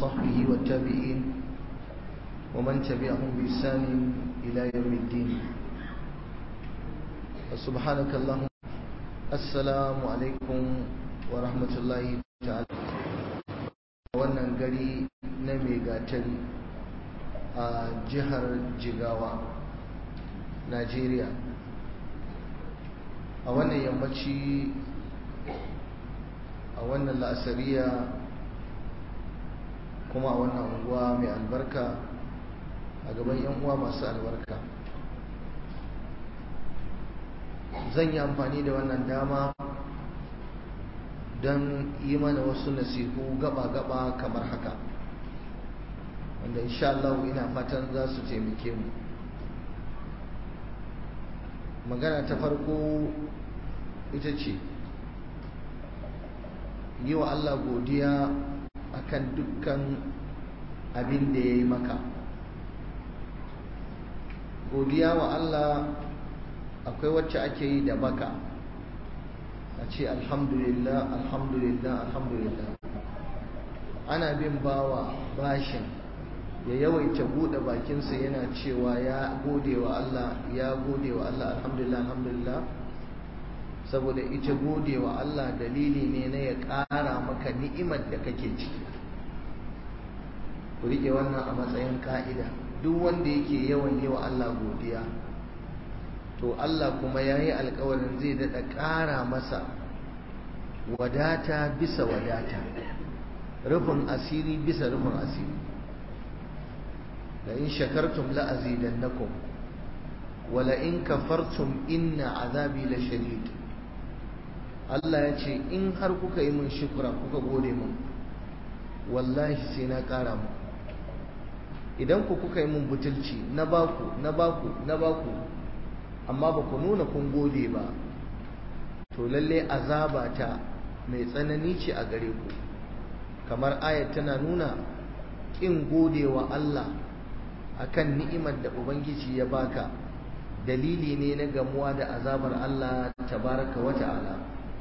وصحبه والتابعين ومن تبعهم بإحسان إلى يوم الدين سبحانك اللهم السلام عليكم ورحمة الله تعالى wannan gari na mai gatari a jihar jigawa najeriya a wannan yammaci a wannan la'asariya kuma a wannan unguwa mai albarka a gaban yan uwa masu albarka zan yi amfani da wannan dama don yi mana wasu nasihu gaba-gaba kamar haka wanda insha Allah ina fatan za su taimake mu magana ta farko ita ce yi wa Allah godiya akan dukkan abin da ya yi maka godiya wa Allah akwai wacce ake yi da baka a ce alhamdulillah alhamdulillah alhamdulillah ana bin bawa bashin ya yawaita buɗe bakinsa yana cewa ya gode wa Allah ya gode wa Allah alhamdulillah alhamdulillah saboda ita gode wa Allah dalili ne na ya ƙara maka ni'imar da kake ciki ku riƙe wannan a matsayin ka'ida duk wanda yake yawan yi wa Allah godiya to Allah kuma ya yi alkawarin zai daɗa ƙara masa wadata bisa wadata rufin asiri bisa rufin asiri da in shakartum la'azidannakum wala in kafartum inna azabi la shadid Allah ya ce in har kuka yi min shukura kuka gode min wallahi sai na ƙara mu idan ku kuka yi min butulci na baku na baku na baku amma ba ku nuna kun gode ba to lalle azaba ta mai tsanani ce a gare ku kamar ayat tana nuna ƙin gode wa Allah akan ni'imar da ubangiji ya baka dalili ne na gamuwa da azabar Allah tabaraka wa ta'ala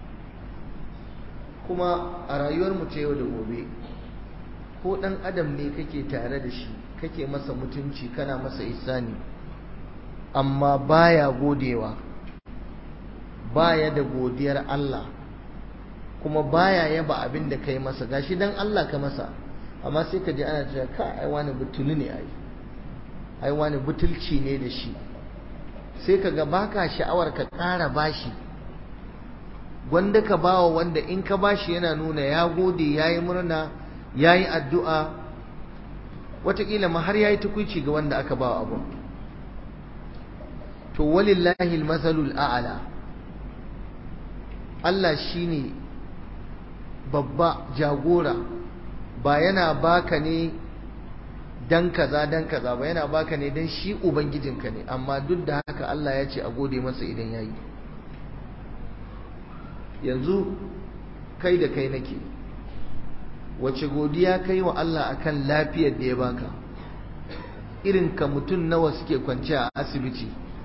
kuma a rayuwar mu ta yau da gobe ko dan adam ne kake tare da shi kake masa mutunci kana masa isani amma baya godewa baya da godiyar Allah kuma baya yaba abin da kai masa gashi dan Allah ka masa amma sai ka ji ana cewa ka ai wani butuli ne ai ai wani butulci ne da shi sai ka ga baka sha'awar ka ƙara bashi wanda ka bawa wanda in ka bashi yana nuna ya gode yayi murna yayi addu'a wataƙila ma har yayi tukuici ga wanda aka bawa abun to walillahi almasalul a'la Allah shine babba jagora ba yana baka ne dan kaza dan kaza ba yana baka ne dan shi ubangijinka ne amma duk da haka Allah ya ce a gode masa idan yayi yanzu kai da kai nake wace godiya kai wa Allah akan lafiyar da ya baka irin ka mutum nawa suke kwance a asibiti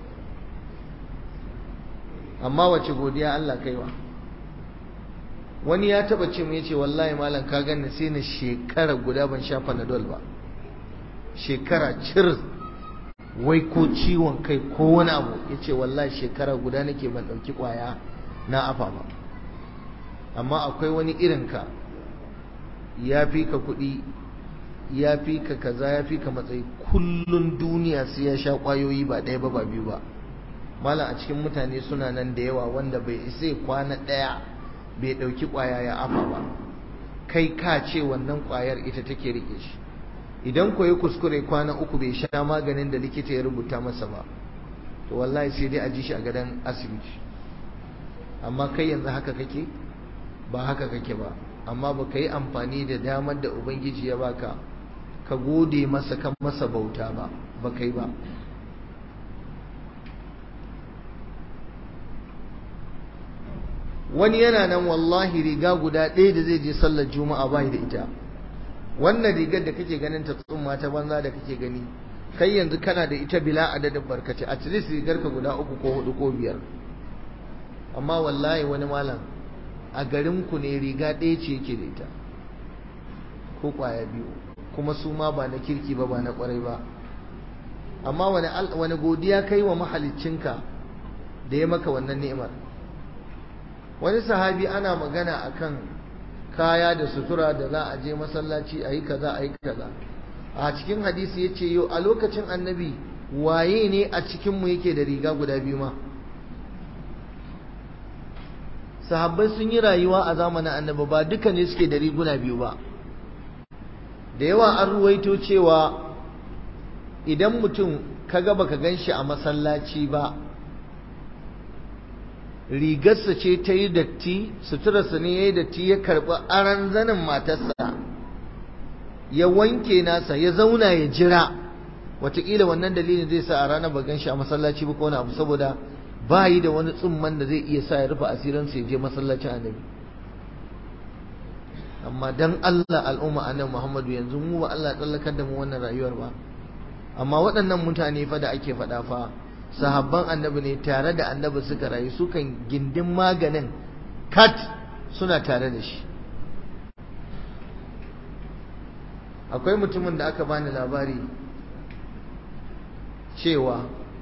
amma wace godiya Allah kaiwa wani ya taba ce mu yace wallahi malam ka ganni sai na shekara guda ban sha panadol ba shekara cir wai ko ciwon kai ko wani abu yace wallahi shekara guda nake ban dauki kwaya na afa ba amma akwai wani irin ka ya fi ka kuɗi ya fi ka kaza ya fi ka matsayi kullun duniya sai ya sha kwayoyi ba ɗaya ba ba biyu ba malam a cikin mutane suna nan da yawa wanda bai isa kwana ɗaya bai ɗauki ƙwaya ya afa ba kai ka ce wannan ƙwayar ita take rike shi idan ko ya kuskure kwana uku bai sha maganin da likita ya rubuta masa ba to wallahi sai dai a ji shi a gadon asibiti amma kai yanzu haka kake ba haka kake ba amma ba ka yi amfani da damar da ubangiji ya baka ka gode masa kan masa bauta ba ba kai ba wani yana nan wallahi riga guda ɗaya da zai je sallar juma'a bai da ita wannan rigar da kake ganin ta tsumma ta banza da kake gani kai yanzu kana da ita bila adadin barkace a least rigar ka guda uku ko hudu ko biyar amma wallahi wani malam a garin ku ne riga ɗaya ce yake da ita ko kwaya biyu kuma su ma ba na kirki ba ba na kwarai ba amma wani wani godiya kai wa mahaliccinka da ya maka wannan ni'imar wani sahabi ana magana akan kaya da sutura da za a je masallaci a yi kaza a yi kaza a cikin hadisi ya ce yau a lokacin annabi waye ne a cikinmu yake da riga guda biyu ma sahabbai sun yi rayuwa a zamanin annabi ba duka ne suke da riguna biyu ba da yawa an ruwaito cewa idan mutum ka gaba ka gan shi a masallaci ba rigarsa ce ta yi datti suturarsa ne ya yi datti ya karɓi aran zanin matarsa ya wanke nasa ya zauna ya jira wataƙila wannan dalilin zai sa a ranar ba gan shi a masallaci ba ko wani abu saboda ba yi da wani tsumman da zai iya sa ya rufe asirinsa ya je masallacin annabi amma dan Allah al'umma annabi Muhammadu yanzu mu ba Allah tsallakar da mu wannan rayuwar ba amma waɗannan mutane fa da ake faɗa fa sahabban annabi ne tare da annabi suka rayu sukan gindin maganin kat suna tare da shi akwai mutumin da aka bani labari cewa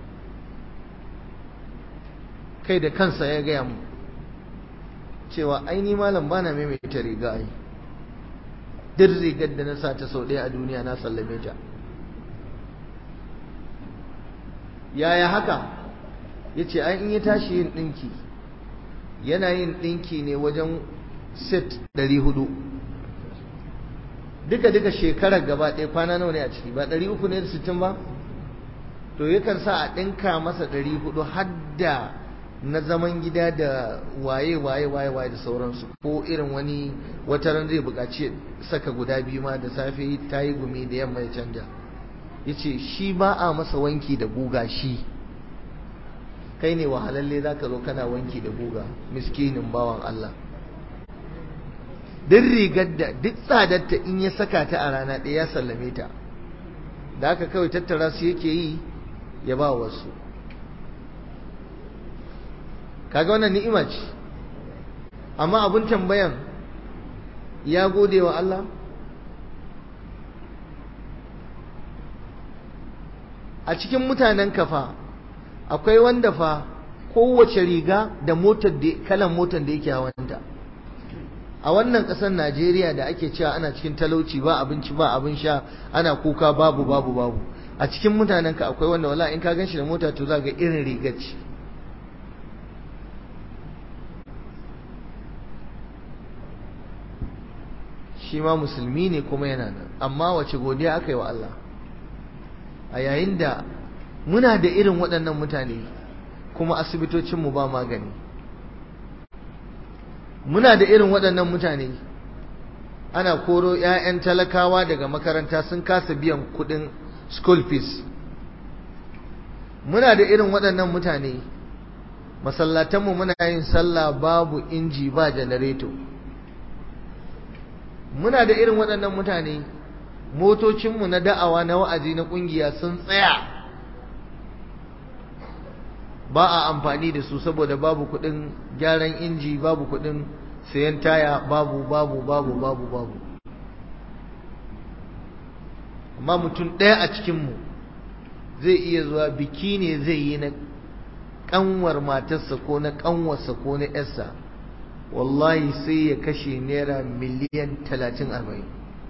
kai da kansa ya gaya mu cewa aini malam bana maimaita riga ai duk rigar da na sa ta sau ɗaya a duniya na sallame ta yaya haka ya ce an ya tashi yin ɗinki yana yin ɗinki ne wajen set 400 duka-duka shekarar gaba ɗaya kwana nawa ne a ciki ba 300 ne da 60 ba to yakan sa a ɗinka masa 400 hadda na zaman gida da waye waye waye waye da sauransu ko irin wani wataran zai buƙaci saka guda biyu ma da safe ta yi gumi da yamma ya canja ya ce shi ba a masa wanki da guga shi kai ne wahalalle za ka zo kana wanki da guga miskinin bawan Allah duk rigar da duk tsadarta in ya saka ta a rana ɗaya ya sallame ta da haka kawai tattara su yake yi ya ba wasu kaga wannan ni'ima ce amma abin tambayan ya gode wa Allah a cikin mutanen kafa akwai wanda fa kowace riga da motar da kalan motar da yake hawanta a wannan ƙasar Najeriya da ake cewa ana cikin talauci ba abinci ba abin sha ana kuka babu babu babu a cikin mutanen ka akwai wanda wala in ka ganshi da mota to za ga irin rigar ce shi ma musulmi ne kuma yana nan amma wace godiya aka yi wa Allah a yayin da muna da irin waɗannan mutane kuma asibitocinmu ba magani muna da irin waɗannan mutane ana koro 'ya'yan talakawa daga makaranta sun kasa biyan kuɗin school fees muna da irin waɗannan mutane masallatanmu muna yin sallah babu inji ba janareto muna da irin waɗannan mutane motocinmu na da'awa na wa'azi na ƙungiya sun tsaya ba a amfani da su saboda babu kuɗin gyaran inji babu kuɗin sayan taya babu babu babu babu babu amma mutum ɗaya a cikinmu zai iya zuwa biki ne zai yi na ƙanwar matarsa ko na ƙanwarsa ko na ‘yarsa wallahi sai ya kashe naira miliyan talatin arba'in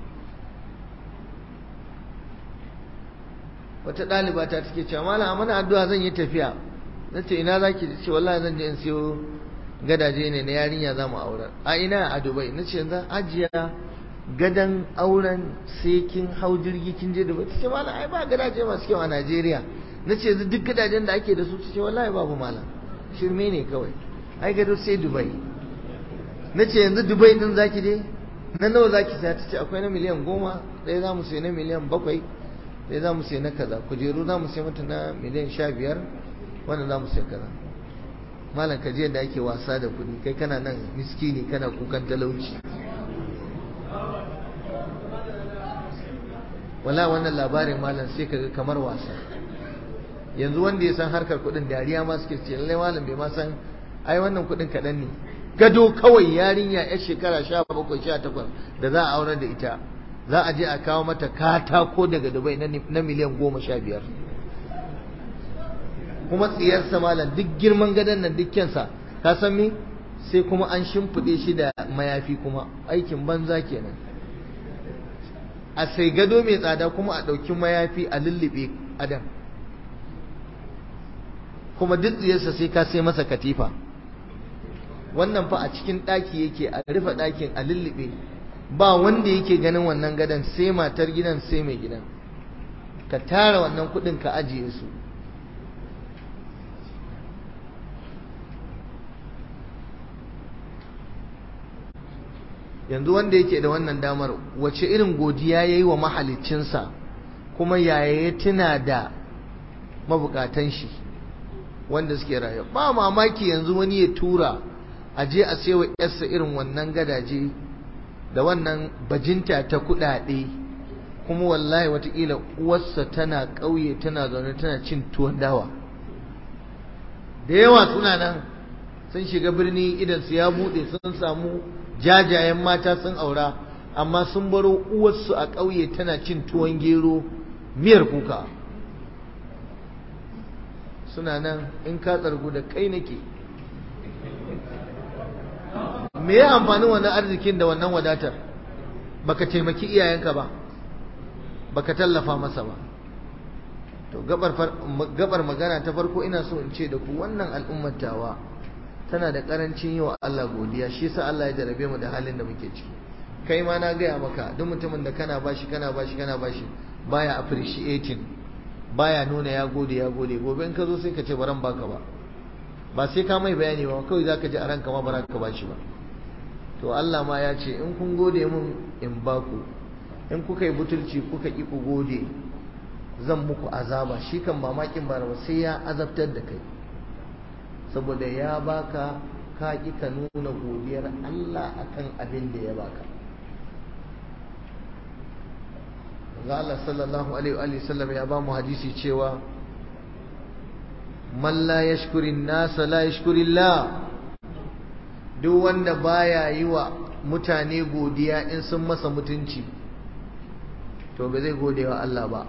wata ɗaliba ta take cewa malam a mana addu'a zan yi tafiya na ce ina za ki ce wallahi zan je in siyo gadaje ne na yarinya za mu auren a ina a dubai na ce yanzu ajiya gadan auren sai kin hau jirgi kin je dubai ta ce malam ai ba gadaje masu kyau a najeriya na ce yanzu duk gadajen da ake da su ta ce wallahi babu malam shirme ne kawai ai gado sai dubai na ce yanzu dubai din zaki je na nawa zaki saya ta ce akwai na miliyan goma ɗaya za mu sai na miliyan bakwai ɗaya za mu sai na kaza kujeru za mu sai mata na miliyan sha biyar wannan za mu sai kaza malam ka da ake wasa da kuɗi kai kana nan miskini kana kukan talauci wala wannan labarin malam sai kaga kamar wasa yanzu wanda ya san harkar kuɗin dariya ma suke ce lallai malam bai ma san ai wannan kuɗin kaɗan ne gado kawai yarinya yar shekara sha bakwai sha takwas da za a aurar da ita za a je a kawo mata katako daga dubai na miliyan goma sha biyar kuma tsiyarsa malam duk girman gadon nan dukkansa ka san me sai kuma an shimfiɗe shi da mayafi kuma aikin banza kenan a sai gado mai tsada kuma a ɗauki mayafi a lullube adam kuma duk tsiyarsa sai ka sai masa katifa wannan fa a cikin ɗaki yake a rufe ɗakin a lullube ba wanda yake ganin wannan gadon sai matar gidan sai mai gidan ka tara wannan kuɗin ka ajiye su yanzu wanda yake da wannan damar wace irin godiya ya yi wa mahaliccinsa kuma yaya ya tuna da mabukatan shi wanda suke rayu ba mamaki yanzu wani ya tura a je a sayo yarsa irin wannan gadaje da wannan bajinta ta kudade kuma wallahi watakila uwarsa tana ƙauye tana zaune tana cin tuwon dawa da yawa suna nan sun shiga birni idan su ya bude sun samu jajayen mata sun aura amma sun baro uwarsu a ƙauye tana cin tuwon gero miyar kuka suna nan in ka tsargu da kai nake me ya amfanin wannan arzikin da wannan wadatar baka taimaki iyayenka ba baka tallafa masa ba to gabar magana ta farko ina so in ce da ku wannan al'ummar tawa tana da karancin yi wa Allah godiya shi yasa Allah ya jarabe mu da halin da muke ciki kai ma na gaya maka duk mutumin da kana bashi kana bashi kana bashi baya appreciating baya nuna ya gode ya gode gobe in ka zo sai ka ce baran baka ba ba sai ka mai bayani ba kawai zaka ji a ranka ma bara ka bashi ba to Allah ma ya ce in kun gode mun in baku in kuka yi butulci kuka ki ku gode zan muku azaba shi kan mamakin bara ba sai ya azabtar da kai saboda ya baka ka ki ka nuna godiyar Allah akan abin da ya baka ga Allah sallallahu alaihi wa sallam ya ba mu hadisi cewa man la yashkuri nasa la yashkuri Allah duk wanda baya yi wa mutane godiya in sun masa mutunci to ba zai gode wa Allah ba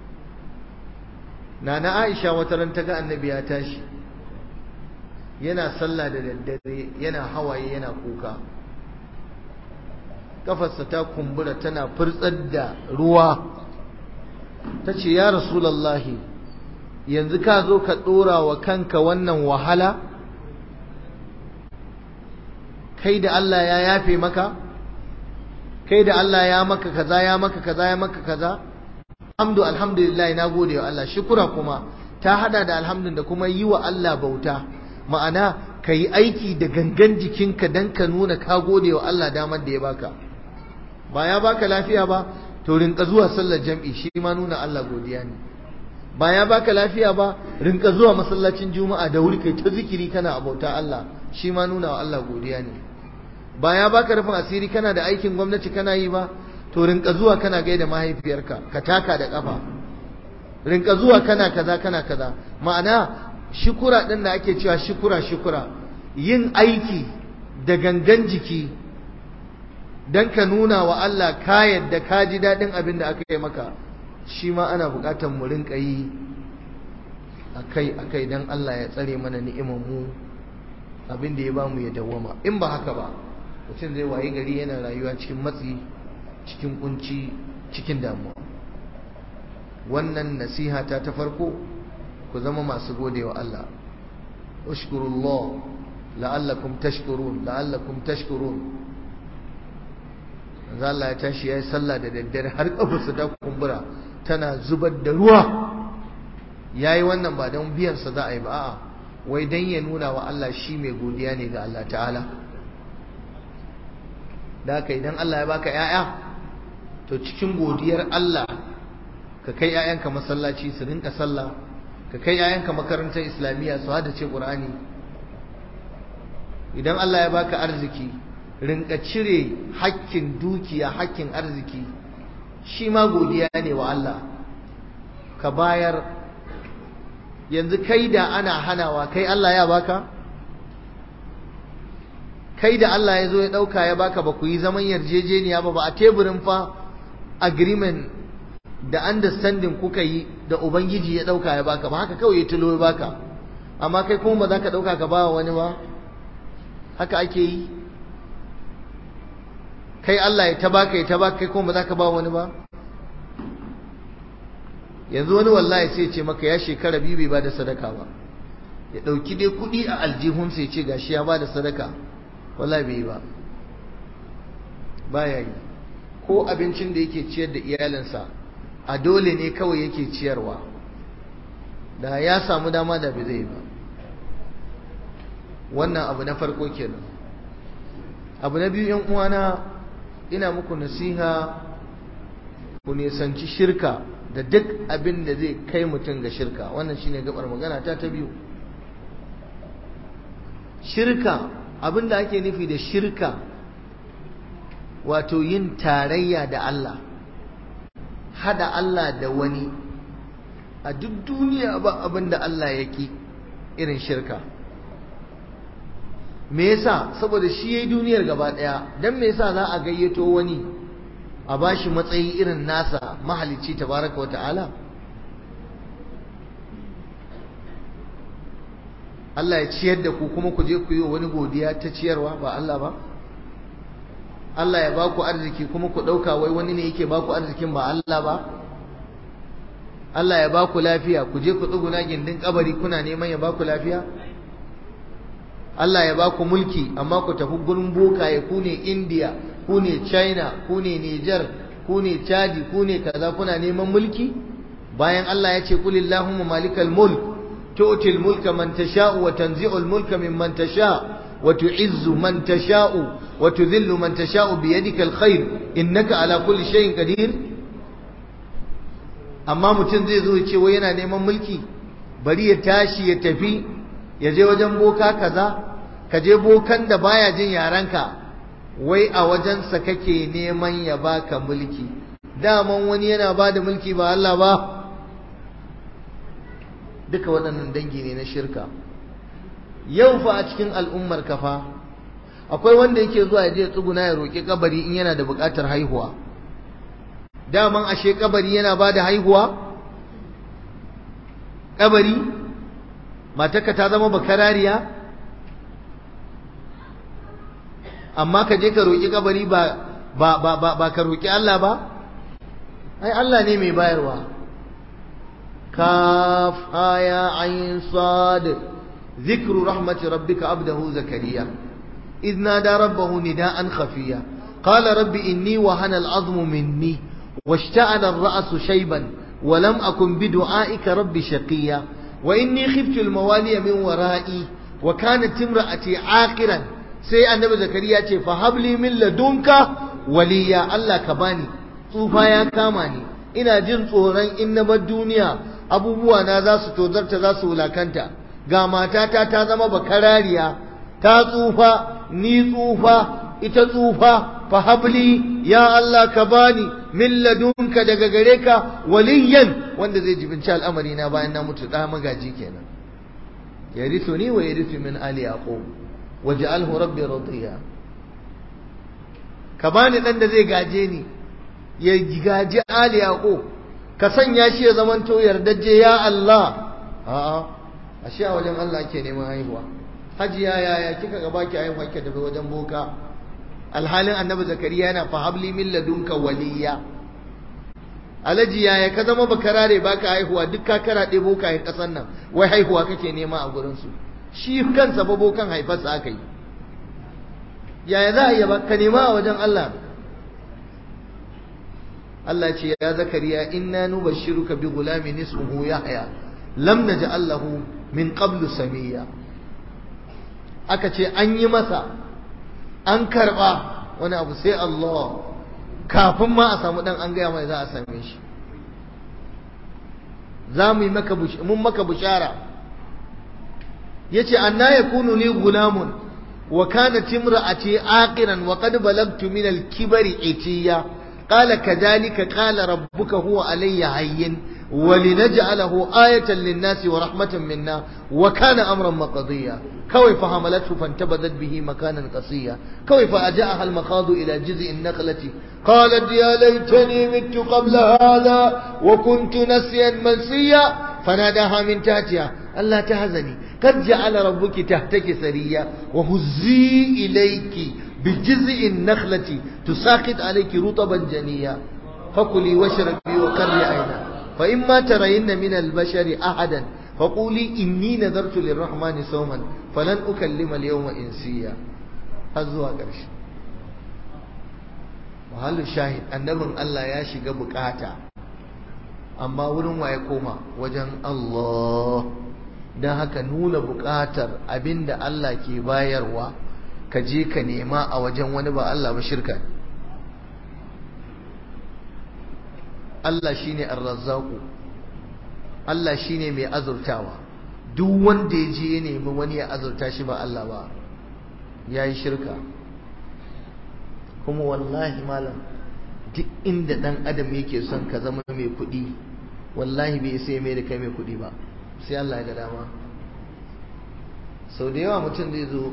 nana Aisha wata ran ta ga annabi ya tashi yana sallah da daddare yana hawaye yana kuka kafarsa ta kumbura tana furtsar da ruwa ta ce ya rasulallahi yanzu ka zo ka ɗora wa kanka wannan wahala kai da Allah ya yafe maka kai da Allah ya maka kaza ya maka kaza ya maka kaza hamdu alhamdulillah na gode wa Allah shukura kuma ta hada da alhamdun da kuma yi wa Allah bauta ma'ana ka yi aiki da gangan jikinka don ka nuna ka gode wa Allah damar da ya baka ba ya baka lafiya ba to rinka zuwa sallar jam'i shi ma nuna Allah godiya ne ba ya baka lafiya ba rinka zuwa masallacin juma'a da wuri kai ta zikiri kana abauta Allah shi ma nuna wa Allah godiya ne ba ya baka rufin asiri kana da aikin gwamnati kana yi ba to rinka zuwa kana gaida mahaifiyarka ka taka da kafa rinka zuwa kana kaza kana kaza ma'ana shukura din da ake cewa shukura shukura yin aiki da gangan jiki dan ka nuna wa Allah ka yadda ka ji daɗin abin da aka yi maka shi ma ana buƙatar mu rinka yi akai akai dan Allah ya tsare mana ni'imar mu abin da ya ba mu ya dawwama in ba haka ba mutum zai wayi gari yana rayuwa cikin matsi cikin kunci cikin damuwa wannan nasiha ta ta farko ku zama masu godewa Allah ushkurullah la'allakum tashkurun la'allakum tashkurun manzo Allah ya tashi yayi sallah da daddare har kafarsa ta kumbura tana zubar da ruwa yayi wannan ba don biyan sa za a yi ba a'a wai dan ya nuna wa Allah shi mai godiya ne ga Allah ta'ala da haka idan Allah ya baka yaya to cikin godiyar Allah ka kai yayanka masallaci su rinka sallah ka kai yayanka makarantar islamiyya su hada ce qur'ani idan Allah ya baka arziki rinka cire hakkin dukiya hakkin arziki shi ma godiya ne wa Allah ka bayar yanzu kai da ana hanawa kai Allah ya baka kai da Allah ya zo ya ɗauka ya baka ba ku yi zaman yarjejeniya ba ba a teburin fa agreement da understanding kuka yi da ubangiji ya dauka ya baka ba haka kawai ya tulo ya baka amma kai kuma ba za ka dauka ka ba wani ba haka ake yi kai Allah ya ta baka ya ta baka kai kuma ba za ka ba wani ba yanzu wani wallahi sai ce maka ya shekara biyu bai bada sadaka ba ya dauki dai kudi a aljihunsa ya ce gashi ya bada sadaka wallahi bai yi ba baya yi ko abincin da yake ciyar da iyalinsa a dole ne kawai yake ciyarwa da ya samu dama da bai zai ba wannan abu na farko kenan abu na biyu yan uwana ina muku nasiha ku nisanci shirka da duk abin da zai kai mutum ga shirka wannan shine gabar magana ta ta biyu shirka abin da ake nufi da shirka wato yin tarayya da Allah hada Allah da wani a duk duniya ba abin da Allah yake irin shirka me yasa saboda shi yayi duniyar gaba daya dan me yasa za a gayyato wani a bashi matsayi irin nasa mahalicci tabaraka wa ta'ala Allah ya ciyar da ku kuma ku je ku yi wani godiya ta ciyarwa ba Allah ba Allah ya baku arziki kuma ku ɗauka wai wani ne yake baku arzikin ba Allah ba Allah ya baku lafiya ku je ku tsuguna gindin kabari kuna neman ya baku lafiya Allah ya baku mulki amma ku tafi gurin bokaye ku ne India ku ne China ku ne Niger ku ne Chadi ku ne kaza kuna neman mulki bayan Allah ya ce kulillahumma malikal mulk tu'ti mulka man tasha'u wa tanzi'u mulka mimman tasha' wa tu'izzu man tasha'u wa tudhillu man tasha'u bi yadika alkhair innaka ala kulli shay'in qadir amma mutum zai zo ya ce wai yana neman mulki bari ya tashi ya tafi ya je wajen boka kaza ka je bokan da baya jin yaranka wai a wajensa kake neman ya baka mulki daman wani yana ba da mulki ba Allah ba duka waɗannan dangi ne na shirka yau fa a cikin al'ummar kafa akwai wanda yake zuwa ya je tsuguna ya roƙi kabari in yana da buƙatar haihuwa daman ashe kabari yana ba da haihuwa kabari matarka ta zama bakarariya amma ka je ka roƙi kabari ba ba ba ba, ba ka roƙi Allah ba ai Allah ne mai bayarwa kaf aya ayin sad ذكر رحمة ربك عبده زكريا إذ نادى ربه نداء خفيا قال رب إني وهن العظم مني واشتعل الرأس شيبا ولم أكن بدعائك رب شقيا وإني خفت الموالي من ورائي وكانت امرأتي عاقرا سي النبي زكريا فهب لي من لدنك وليا الله كباني tsufa ya kama ni ina jin tsoron in na bar duniya abubuwa na za su tozarta za su wulakanta ga matata ta zama bakarariya ta tsufa ni tsufa ita tsufa fa habli ya Allah ka bani min ladunka daga gare ka waliyan wanda zai jibinci al'amari na bayan na mutu da magaji kenan yarithuni wa yarithu min ali yaqub waj'alhu rabbi radiya ka bani dan da zai gaje ni ya gaji ali yaqub ka sanya shi ya zamanto yardajje ya Allah a'a ashe a wajen Allah ake neman haihuwa hajiya yaya kika ga baki haihuwa kike tafi wajen boka alhalin annabi zakariya yana fa habli min ladunka waliya alaji yaya ka zama bakarare baka haihuwa duk ka karaɗe boka ya kasan nan wai haihuwa kake nema a gurin su shi kansa ba bokan haifarsa aka yi yaya za a yi ba ka nema a wajen Allah Allah ce ya zakariya inna nubashshiruka bi gulamin ismuhu yahya lam naj'al lahu min qablu samiya aka ce an yi masa an karba wani abu sai Allah kafin ma a samu dan an gaya mai za a same shi za mu yi maka mun maka bushara yace anna yakunu li gulamun wa kanat imra'ati aqiran wa qad balagtu min al-kibri itiya qala kadhalika qala rabbuka huwa alayya hayyin ولنجعله آية للناس ورحمة منا وكان أمرا مقضيا كوي فحملته فانتبذت به مكانا قصيا كوي فأجاءها المخاض إلى جزء النخلة قالت يا ليتني مت قبل هذا وكنت نسيا منسيا فناداها من تحتها ألا تهزني قد جعل ربك تحتك سريا وهزي إليك بجزء النخلة تساقط عليك رطبا جنيا فكلي واشربي وقري عينا فإما ترين من البشر أحدا فقولي إني نذرت للرحمن صوما فلن أكلم اليوم إنسيا هزوا قرش وهل الشاهد النبي الله يا شيغا بكاتا amma wurin waye koma wajen Allah don haka nuna buƙatar abinda Allah ke bayarwa ka je ka nema a wajen wani ba Allah ba shirka Allah shine ar-razzaqu Allah shine mai azurtawa duk wanda ya je ya nemi wani ya azurta shi ba Allah ba yayi shirka kuma wallahi malam duk inda dan adam yake son ka zama mai kuɗi wallahi bai sai mai da kai mai kuɗi ba sai Allah ya ga dama sau da yawa mutum zai zo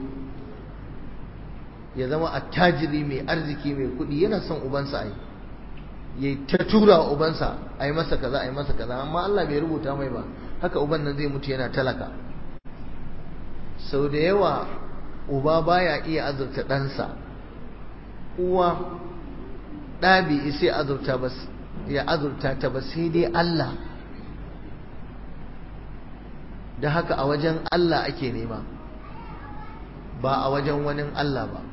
ya zama attajiri mai arziki mai kuɗi yana son ubansa a yi ya yi ta tura wa ubansa a yi masa kaza a yi masa kaza amma Allah bai rubuta mai ba haka uban nan zai mutu yana talaka sau da yawa uba baya iya azurta ɗansa uwa ɗa bai isa azurta ba ya azurta ta ba sai dai Allah da haka a wajen Allah ake nema ba a wajen wani Allah ba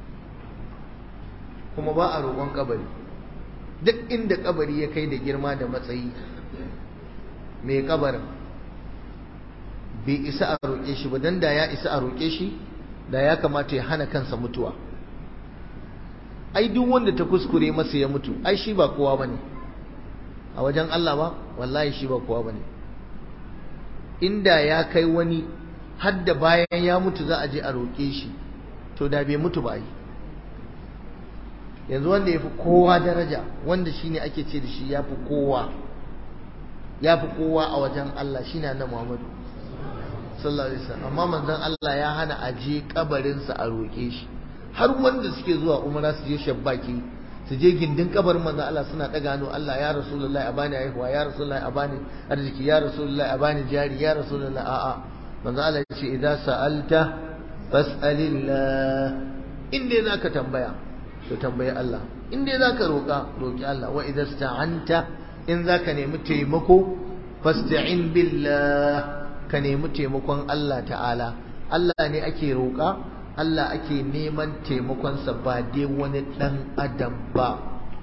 kuma ba a roƙon kabari duk inda kabari ya kai da girma da matsayi mai kabarin bai isa a roƙe shi ba don da ya isa a roƙe shi da ya kamata ya hana kansa mutuwa ai duk wanda ta kuskure masa ya mutu ai shi ba kowa bane a wajen Allah ba wallahi shi ba kowa bane inda ya kai wani hadda bayan ya mutu za a je a roƙe shi to da bai mutu ba ai yanzu wanda ya fi kowa daraja wanda shine ake ce da shi ya fi kowa ya fi kowa a wajen Allah shine annabi Muhammadu sallallahu alaihi wasallam amma manzon Allah ya hana a je kabarinsa a roƙe shi har wanda suke zuwa umara su je shabbaki su je gindin kabarin manzon Allah suna daga hannu Allah ya rasulullahi a bani haihuwa ya rasulullahi a bani arziki ya rasulullahi a bani jari ya rasulullahi a'a manzon Allah ya ce idza sa'alta fas'alillah in dai zaka tambaya to tambayi Allah in dai zaka roka roki Allah wa idza sta'anta in zaka nemi taimako fasta'in billah ka nemi taimakon Allah ta'ala Allah ne ake roka Allah ake neman taimakonsa ba dai wani ɗan adam ba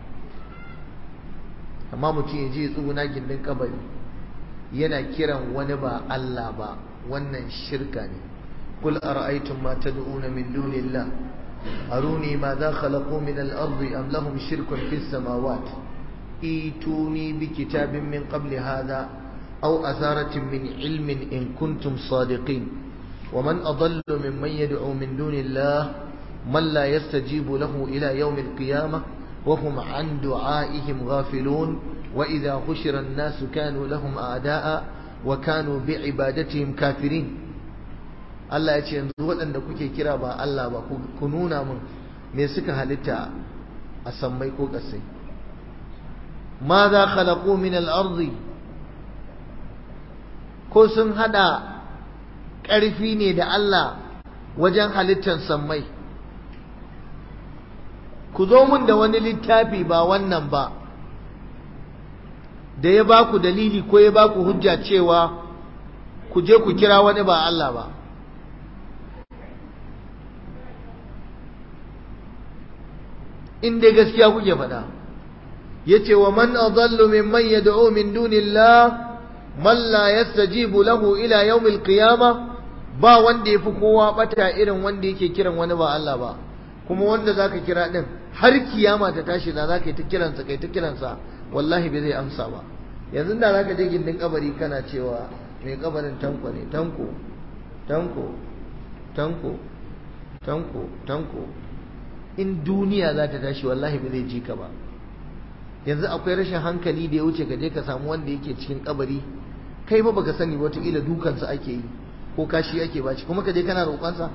amma mutum ya je ya tsuguna gindin kabari yana kiran wani ba Allah ba wannan shirka ne kul ara'aytum ma tad'una min dunillah aruni ma za khalaqu min al-ardi am lahum shirkun fis samawati ituni bi kitabin min qabli hadha aw atharatin min ilmin in kuntum sadiqin ومن أضل ممن يدعو من دون الله من لا يستجيب له إلى يوم القيامة وهم عن دعائهم غافلون وإذا حشر الناس كانوا لهم أعداء وكانوا بعبادتهم كافرين Allah ya ce yanzu waɗanda kuke kira ba Allah ba ku nuna min me suka halitta a sammai ko ƙasai ma za khalaqu min al-ardi ko sun hada ƙarfi ne da Allah wajen halittar sammai ku zo mun da wani littafi ba wannan ba da ya ba ku dalili ko ya ba ku hujja cewa ku je ku kira wani ba Allah ba in dai gaskiya kuke faɗa yace wa man adallu mimman yad'u min dunillah man la yastajibu lahu ila yawmil qiyamah ba wanda yafi kowa bata irin wanda yake kiran wani ba Allah ba kuma wanda zaka kira din har kiyama ta tashi da zaka yi ta kiransa kai ta kiransa wallahi bai zai amsa ba yanzu da zaka je gindin kabari kana cewa mai kabarin tanko ne tanko tanko tanko tanko tanko in duniya za ta tashi wallahi bai zai ji ka ba yanzu akwai rashin hankali da ya wuce ka je ka samu wanda yake cikin kabari kai ba baka sani wataƙila dukansa ake yi ko kashi ake baci kuma ka je kana roƙonsa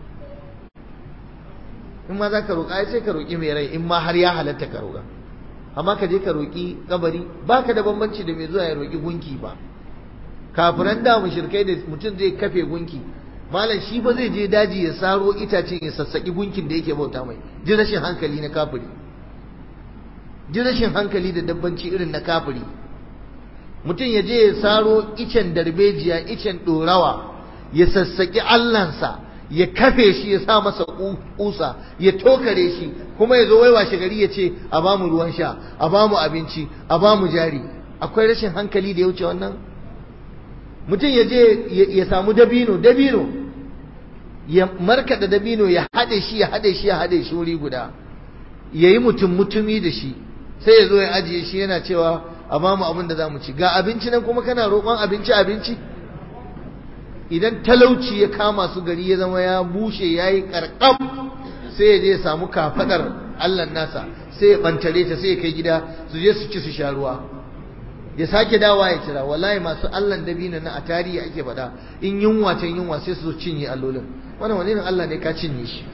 in ma za ka roƙa sai ka roƙi mai rai in ma har ya halatta ka roƙa amma ka je ka roƙi kabari baka da bambanci da mai zuwa ya roƙi gunki ba kafiran da mushrikai da mutum zai kafe gunki malam shi ba zai je daji ya saro itace ya sassaki gunkin da yake bauta mai ji rashin hankali na kafiri ji rashin hankali da dabbanci irin na kafiri mutum ya je ya saro icen darbejiya icen ɗorawa ya sassaki allansa ya kafe shi ya sa masa kusa ya tokare shi kuma ya zo wai washe gari ya ce a ba mu ruwan sha a ba mu abinci a ba mu jari akwai rashin hankali da ya wuce wannan mutum ya je ya samu dabino dabino ya markaɗa dabino ya haɗe shi ya haɗe shi ya haɗe shi wuri guda ya yi mutum mutumi da shi sai ya zo ya ajiye shi yana cewa a ba mu abin da za mu ci ga abinci nan kuma kana roƙon abinci abinci idan talauci ya kama su gari ya zama ya bushe ya yi ƙarƙam sai ya je ya samu kafaɗar allah nasa sai ya ɓantare ta sai ya kai gida su je su ci su sha ruwa ya sake dawa ya kira wallahi masu allan dabino na a tarihi ake faɗa in yunwa can yunwa sai su cinye allolin wannan wani irin allah ne ka cinye shi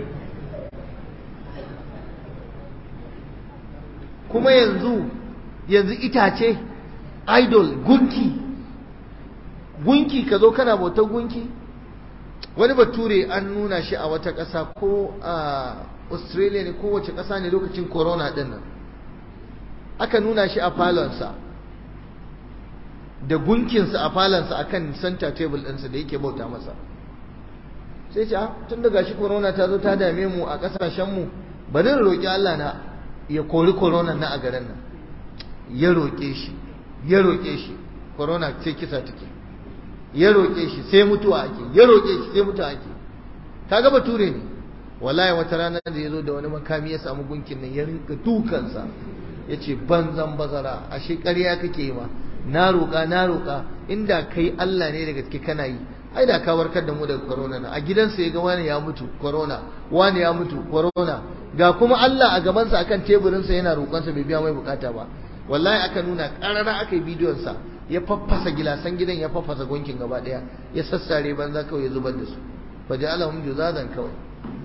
kuma yanzu yanzu itace idol gunki gunki ka zo kana bautar gunki wani bature an nuna shi a wata ƙasa ko a australia ne kowace ƙasa ne lokacin corona ɗin nan aka nuna shi a falonsa da gunkinsa a falonsa a kan center table ɗinsa da yake bauta masa sai ce tun daga shi corona ta zo ta dame mu a ƙasashenmu bari roƙi allah na ya kori corona na a garin nan ya roƙe shi ya roƙe shi corona sai kisa take ya roƙe shi sai mutuwa ake ya roƙe shi sai mutuwa ake kaga bature ne wallahi wata rana da ya zo da wani makami ya samu gunkin nan ya rinka dukansa ya ce banzan bazara ashe ƙarya kake yi ma na roƙa na roƙa inda kai Allah ne da gaske kana yi ai da ka warkar da mu daga corona na a gidansa ya ga wani ya mutu corona wani ya mutu corona ga kuma Allah a gabansa akan teburinsa yana roƙonsa bai biya mai bukata ba wallahi aka nuna ƙarara aka yi bidiyon sa ya faffasa gilasan gidan ya faffasa gunkin gaba daya ya sassare banza kawai ya zubar da su fa ja'alahum juzazan kawai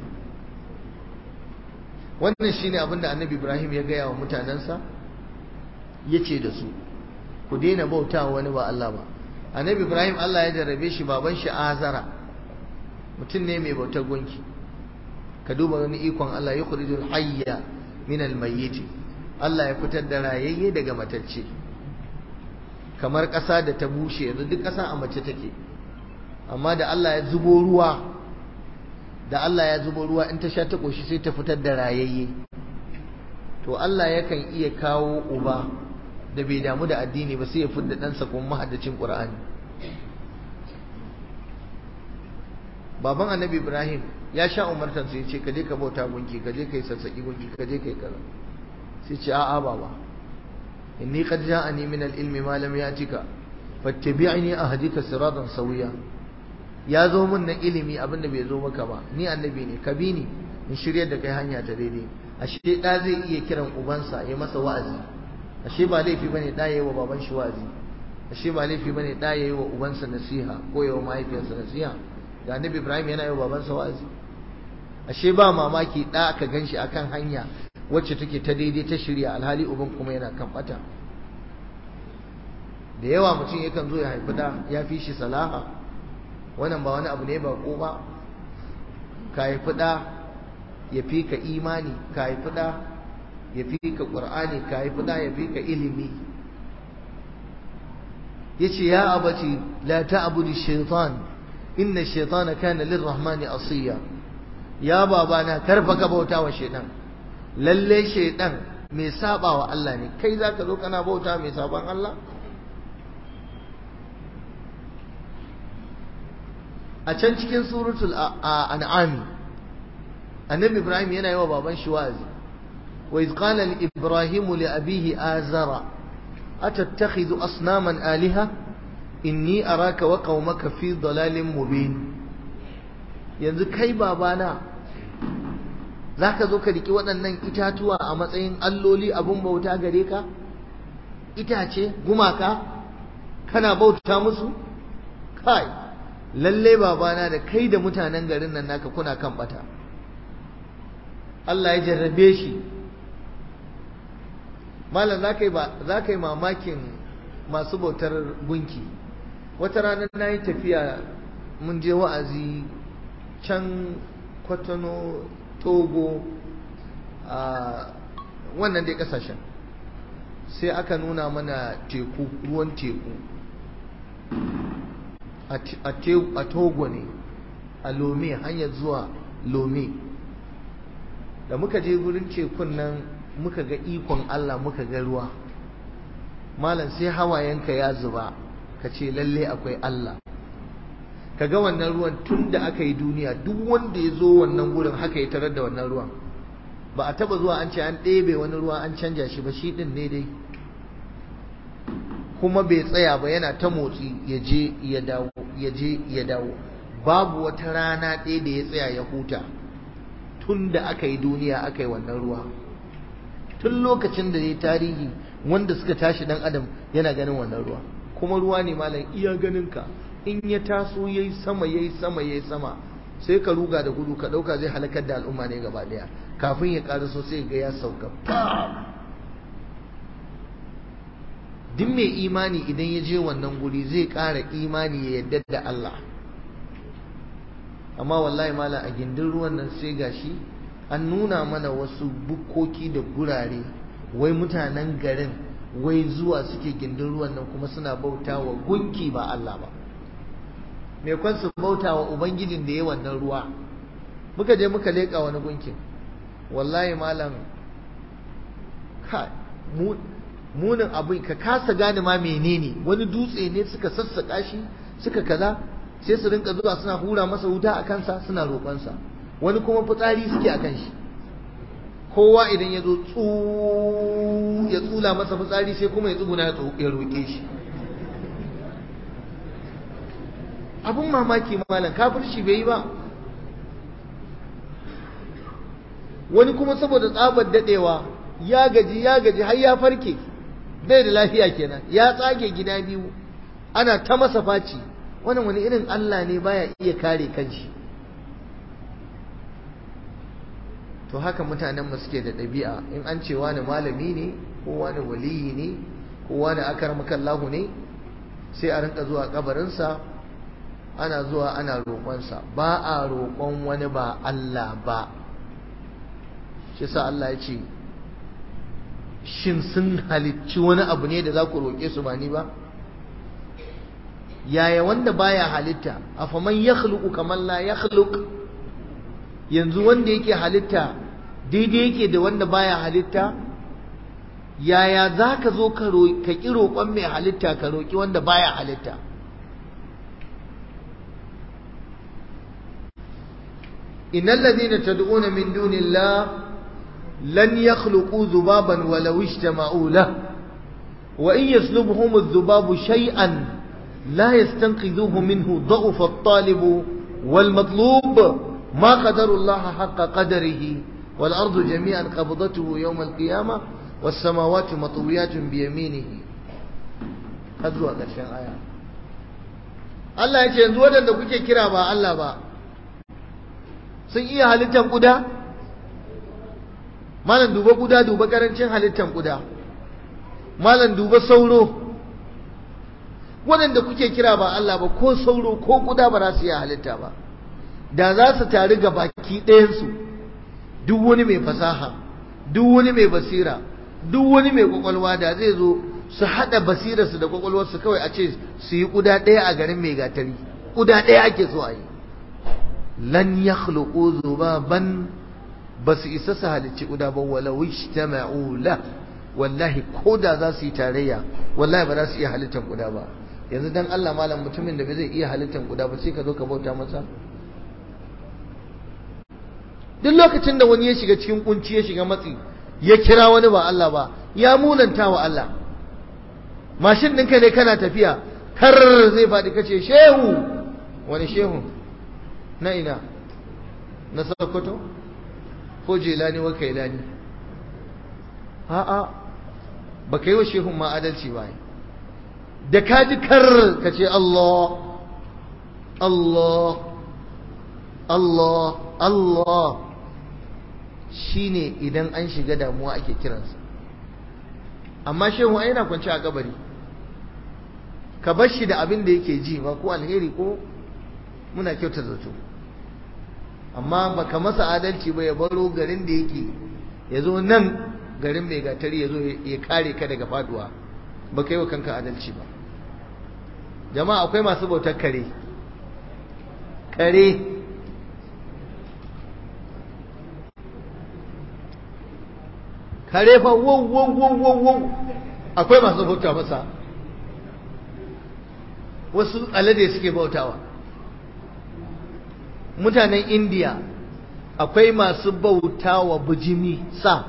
wannan shine abin da annabi Ibrahim ya gaya wa mutanensa yace da su ku daina bautawa wani ba Allah ba annabi Ibrahim Allah ya jarrabe shi baban shi Azara mutum ne mai bautar gunki ka duba wani ikon Allah ya yukhrijul hayya min al-mayyit Allah ya fitar da rayayye daga matacce kamar ƙasa da ta bushe yanzu duk ƙasa a mace take amma da Allah ya zubo ruwa da Allah ya zubo ruwa in ta sha ta koshi sai ta fitar da rayayye to Allah yakan iya kawo uba da bai damu da addini ba sai ya fidda ɗansa kuma mahaddacin Qur'ani baban annabi Ibrahim ya sha umartansa ya ce ka je ka bauta gunki ka je ka yi sassaƙi gunki ka je ka yi kaza sai ce a'a baba inni qad ja'ani min al-ilmi ma lam ya'tika fattabi'ni ahdika siratan sawiya ya zo min na ilimi abinda bai zo maka ba ni annabi ne ka bi ni in shiryar da kai hanya ta daidai ashe da zai iya kiran ubansa ya masa wa'azi ashe ba laifi bane da yayi wa baban shi wa'azi ashe ba laifi bane da yayi wa ubansa nasiha ko yayi wa mahaifiyarsa nasiha ga annabi Ibrahim yana yi wa babansa wa'azi ashe ba mamaki da aka ganshi akan hanya wacce take ta daidai ta shirya alhali uban kuma yana kan bata da yawa mutum yakan zo ya haifi da ya fi shi salaha wannan ba wani abu ne ba ko ba ka haifi da ya fi ka imani ka haifi da ya fi ka ƙur'ani ka haifi da ya fi ka ilimi ya ce ya abaci la ta'budu shaitan inna shaitana kana lirrahmani asiya ya babana karfa ka bauta wa shaitan lalle shaitan mai saba wa Allah ne kai zaka zo kana bauta mai saban Allah a can cikin suratul an'ami annabi ibrahim yana yi wa baban shi wa'azi wa iz qala li ibrahim li abihi azara atattakhidhu asnaman aliha inni araka wa qaumaka fi dalalin mubin yanzu kai babana za ka zo ka riƙi waɗannan itatuwa a matsayin alloli abin bauta gare ka itace gumaka kana bauta musu kai lalle babana da kai da mutanen garin nan naka kuna kan bata Allah ya jarrabe shi malam za ka yi mamakin masu bautar gunki wata rana na yi tafiya mun je wa'azi can kwatano togo a wannan dai kasashen sai aka nuna mana teku ruwan teku a togo ne a lome hanyar zuwa lome da muka je gurin tekun nan muka ga ikon Allah muka ga ruwa malam sai hawayenka ya zuba ka ce lalle akwai Allah ka ga wannan ruwan tun da aka yi duniya duk wanda ya zo wannan gurin haka ya tarar da wannan ruwan ba a taba zuwa an ce an ɗebe wani ruwa an canja shi ba shi ɗin ne dai kuma bai tsaya ba yana ta motsi ya je ya dawo ya je ya dawo babu wata rana ɗaya da ya tsaya ya huta tun da aka yi duniya aka yi wannan ruwa tun lokacin da ya tarihi wanda suka tashi dan adam yana ganin wannan ruwa kuma ruwa ne malam iya ganinka in ya taso yayi sama yayi sama yayi sama sai ka ruga da gudu ka dauka zai halakar da al'umma ne gaba daya kafin ya ƙara sai ga ya sauka duk mai imani idan ya je wannan guri zai ƙara imani ya yadda da Allah amma wallahi malam a gindin ruwan nan sai gashi an nuna mana wasu bukkoki da gurare wai mutanen garin wai zuwa suke gindin ruwan nan kuma suna bauta wa gunki ba Allah ba me kwan su bauta wa ubangijin da ya wannan ruwa muka je muka leƙa wani gunkin wallahi malam ka munin abin ka kasa gane ma menene wani dutse ne suka sassaka shi suka kaza sai su rinka zuwa suna hura masa wuta a kansa suna roƙonsa wani kuma fitsari suke a kan shi kowa idan ya zo ya tsula masa fitsari sai kuma ya tsuguna ya roƙe shi abun mamaki malam kafirci bai yi ba wani kuma saboda tsabar dadewa ya gaji ya gaji har ya farke bai da lafiya kenan ya tsage gida biyu ana ta masa faci wannan wani irin Allah ne baya iya kare kanshi to haka mutanen mu suke da ɗabi'a in an ce wani malami ne ko wani waliyi ne ko wani akarmakallahu ne sai a rinka zuwa kabarinsa ana zuwa ana roƙonsa ba a roƙon wani ba Allah ba shi sa Allah ya ce shin sun halicci wani abu ne da za ku roƙe su ba ni ba yaya wanda baya halitta afaman yakhluqu kaman la yakhluq yanzu wanda yake halitta daidai yake da wanda baya halitta yaya za ka zo ka ƙi roƙon mai halitta ka roƙi wanda baya halitta innal ladina tad'una min dunillah lan yakhluqu dhubaban walau ijtama'u lah wa in yaslubhum adh-dhubabu shay'an la yastanqidhuhu minhu dha'fa at-talib wal matlub ma qadara Allah haqqa qadarihi wal ardu jami'an qabdatuhu yawm al-qiyamah was samawati matwiyatun bi yaminihi har zuwa ƙarshen aya Allah ya ce yanzu waɗanda kuke kira ba Allah ba sun iya halittar ƙuda malam duba ƙuda duba ƙarancin halittar ƙuda malam duba sauro waɗanda kuke kira ba Allah ba ko sauro ko ƙuda ba za su iya halitta ba da za su taru ga baki ɗayansu duk wani mai fasaha duk wani mai basira duk wani mai kwakwalwa da zai zo su haɗa basirarsu da kwakwalwarsu kawai a ce su yi ƙuda ɗaya a garin mai gatari ƙuda ɗaya ake so a yi lan ya khluqu zubaban ba su isa su halicci ƙuda ba walau ijtama'u la wallahi ko da za su yi tarayya wallahi ba za su iya halittar ƙuda ba yanzu dan Allah malam mutumin da bai zai iya halittar ƙuda ba sai ka zo ka bauta masa duk lokacin da wani ya shiga cikin kunci ya shiga matsi ya kira wani ba Allah ba ya munanta wa Allah mashin ɗinka ne kana tafiya kar zai faɗi kace shehu wani shehu na ina na sokoto ko jelani wa kailani a'a ba ka yi wa shehun ma adalci ba da ka ji kar ka ce Allah Allah Allah Allah shine idan an shiga damuwa ake kiransa amma shehu ai yana kwance a kabari ka bar shi da abin da yake ji ba ko alheri ko muna kyauta zato amma baka masa adalci ba ya baro garin da yake ya zo nan garin mai gatari ya zo ya kare ka daga faduwa ba ka yi wa kanka adalci ba jama'a akwai masu bautar kare kare kare fa wow wow wow wow wow akwai masu bauta masa wasu alade suke bautawa mutanen indiya akwai masu bautawa bujimi sa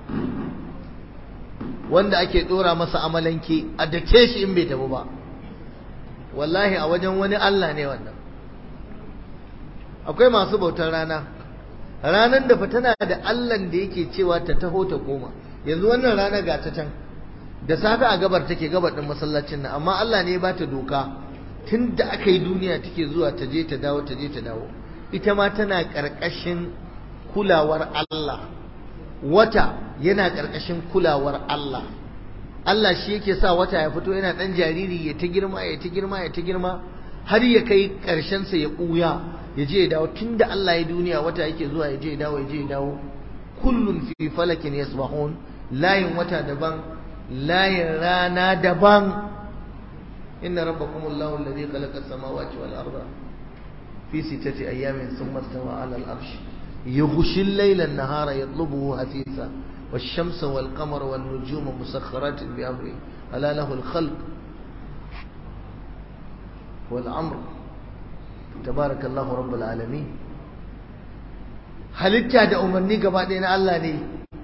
wanda ake dora masa amalanke a dake shi in bai tabu ba wallahi a wajen wani allah ne wannan akwai masu bautar rana ranar da tana da allan da yake cewa ta taho ta koma yanzu wannan rana ga ta can da safe a gabar take gabar din masallacin nan amma Allah ne ya bata doka tun da aka yi duniya take zuwa ta je ta dawo ta je ta dawo ita ma tana karkashin kulawar Allah wata yana karkashin kulawar Allah Allah shi yake sa wata ya fito yana dan jariri ya ta girma ya ta girma ya ta girma har ya kai karshen sa ya ɓuya ya je ya dawo tunda Allah ya duniya wata yake zuwa ya je ya dawo ya je ya dawo kullun fi falakin yasbahun layin wata daban layin rana daban inna rabbakumullahu alladhi khalaqa as-samawati wal arda fi sittati ayamin thumma istawa 'ala al-'arsh yughshi al-layla an-nahara yatlubuhu hasisa wash-shamsa wal-qamara wan-nujuma musakhkharatin bi amri ala lahu al-khalq wal-amr tabarakallahu rabbul alamin halitta da umarni gaba ɗaya na Allah ne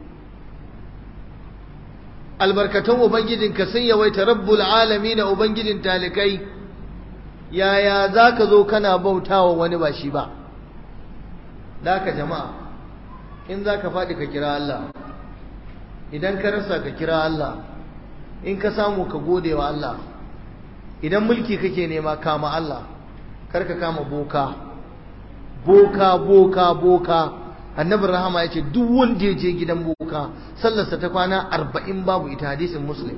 albarkatun ubangijinka sun yawaita rabbul alami na ubangijin talikai yaya za ka zo kana bautawa wani ba shi ba ka jama'a in za ka faɗi ka kira Allah idan ka rasa ka kira Allah in ka samu ka gode wa Allah idan mulki kake nema kama Allah kar ka kama boka boka boka boka annabin rahama ya ce duk wanda ya je gidan boka sallarsa ta kwana arba'in babu ita hadisin muslim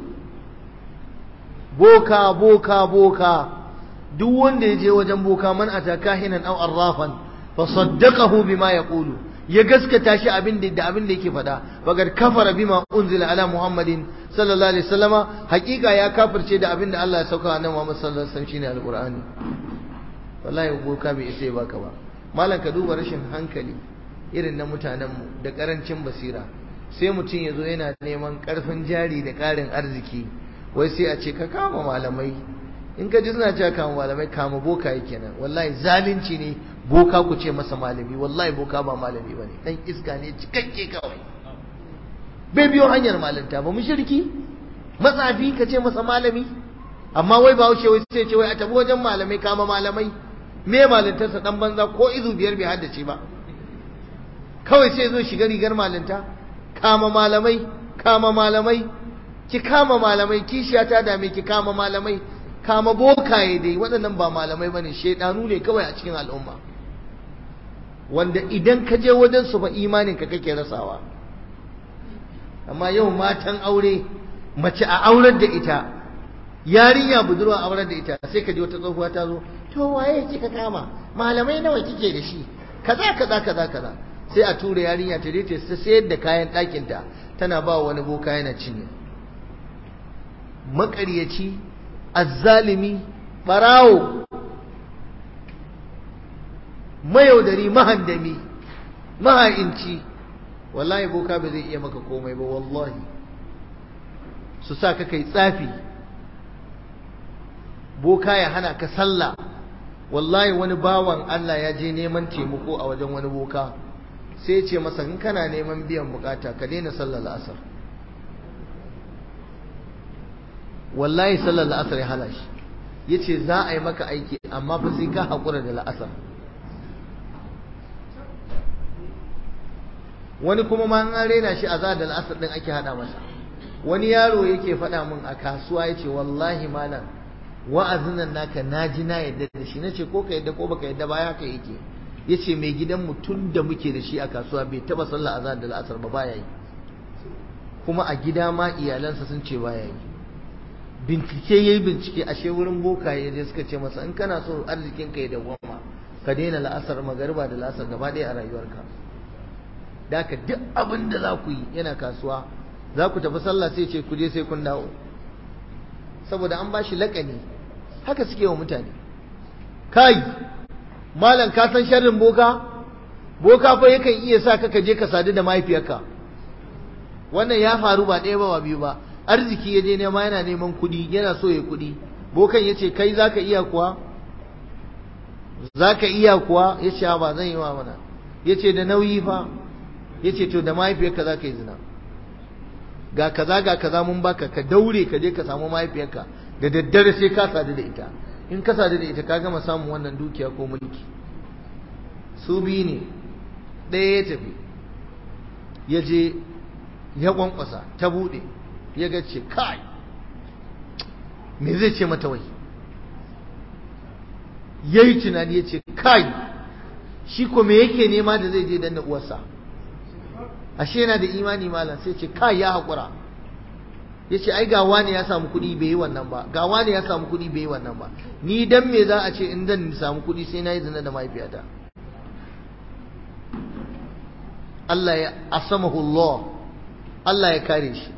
boka boka boka duk wanda ya je wajen boka man ata kahinan aw arrafan fa saddaqahu bima yaqulu ya gaskata shi abin da abin da yake faɗa bagar kafara bima unzila ala muhammadin sallallahu alaihi wasallama hakika ya kafirce da abin da Allah ya sauka annabi Muhammad sallallahu alaihi wasallam shine alqur'ani wallahi boka bai isa baka ba malam ka duba rashin hankali irin na mutanenmu da karancin basira sai mutum ya zo yana neman karfin jari da karin arziki wai sai a ce ka kama malamai in ka ji suna cewa kama malamai kama boka yake nan wallahi zalunci ne boka ku ce masa malami wallahi boka ba malami bane dan iska ne cikakke kawai bai biyo hanyar malanta ba mushriki matsafi ka ce masa malami amma wai ba wuce wai sai ce wai a tabi wajen malamai kama malamai me malintarsa dan banza ko izu biyar bai haddace ba kawai sai zo shiga rigar malinta kama malamai kama malamai ki kama malamai kishiya ta dame ki kama malamai kama bokaye dai waɗannan ba malamai bane shedanu ne kawai a cikin al'umma wanda idan ka je wajen su fa imanin ka kake rasawa amma yau matan aure mace a aurar da ita yarinya budurwa aurar da ita sai ka ji wata tsohuwa ta zo to waye kika kama malamai nawa kike da shi kaza kaza kaza kaza sai a tura yarinya ta je ta sayar da kayan ɗakin ta tana ba wani boka yana cinye maƙaryaci azzalimi barawo mayaudari mahandami maha'inci wallahi boka ba zai iya maka komai ba wallahi su sa ka kai tsafi boka ya hana ka sallah wallahi wani bawan Allah ya je neman taimako a wajen wani boka sai ya ce masa in kana neman biyan bukata ka daina sallar la'asar wallahi sallar la'asar ya hana shi ya ce za a yi maka aiki amma fa sai ka haƙura da la'asar wani kuma ma an rena shi a zadal asar din ake hada masa wani yaro yake faɗa min a kasuwa yace wallahi malam wa'azin nan naka naji na yadda da shi nace ko ka yadda ko baka yadda ba haka yake yace mai gidan mu tun da muke da shi a kasuwa bai taba sallah azan da asar ba baya yi kuma a gida ma iyalansa sun ce baya yi bincike yayi bincike ashe wurin bokaye je suka ce masa in kana so arzikin ka ya dawwama ka daina la'asar magariba da la'asar gaba ɗaya a rayuwarka da ka duk abin da za ku yi yana kasuwa za ku tafi sallah sai ce ku je sai kun dawo saboda an ba shi laƙani haka suke wa mutane kai malam ka san sharrin boka boka fa yakan iya sa ka je ka sadu da mahaifiyarka wannan ya faru ba ɗaya ba ba biyu ba arziki ya je nema yana neman kuɗi yana so ya kuɗi bokan ya ce kai zaka iya kuwa zaka iya kuwa ya ce ba zan yi wa mana ya ce da nauyi fa ya ce to da mahaifiyarka za ka yi zina ga kaza ga kaza mun baka ka daure ka je ka samu mahaifiyarka da daddare sai ka sadu da ita in ka sadu da ita ka gama samun wannan dukiya ko mulki su biyu ne ɗaya ya tafi ya je ya kwankwasa ta buɗe ya ga ce kai me zai ce mata wai ya yi tunani ya ce kai shi ko me yake nema da zai je danna uwarsa ashe yana da imani malam sai ce kai ya haƙura ya ce ai ga wani ya samu kuɗi bai yi wannan ba ga wani ya samu kuɗi bai yi wannan ba ni dan me za a ce in zan samu kuɗi sai na yi zina da mahaifiyata Allah ya asamahu Allah Allah ya kare shi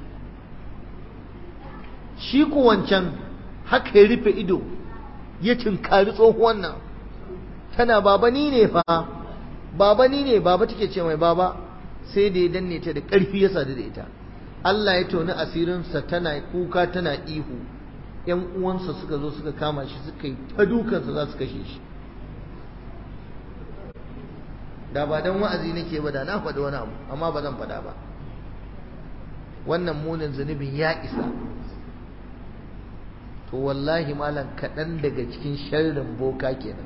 shi ku wancan haka ya rufe ido ya tunkari tsohuwan nan tana baba ni ne fa baba ni ne baba take ce mai baba sai da ya danne ta da ƙarfi ya sadu da ita Allah ya toni asirinsa tana kuka tana ihu ‘yan uwansa suka zo suka kama shi suka yi ta dukansa za su kashe shi da ba don wa'azi nake ba da na faɗi wani abu amma ba zan faɗa ba wannan munin zunubin ya isa to wallahi malam kaɗan daga cikin sharrin boka kenan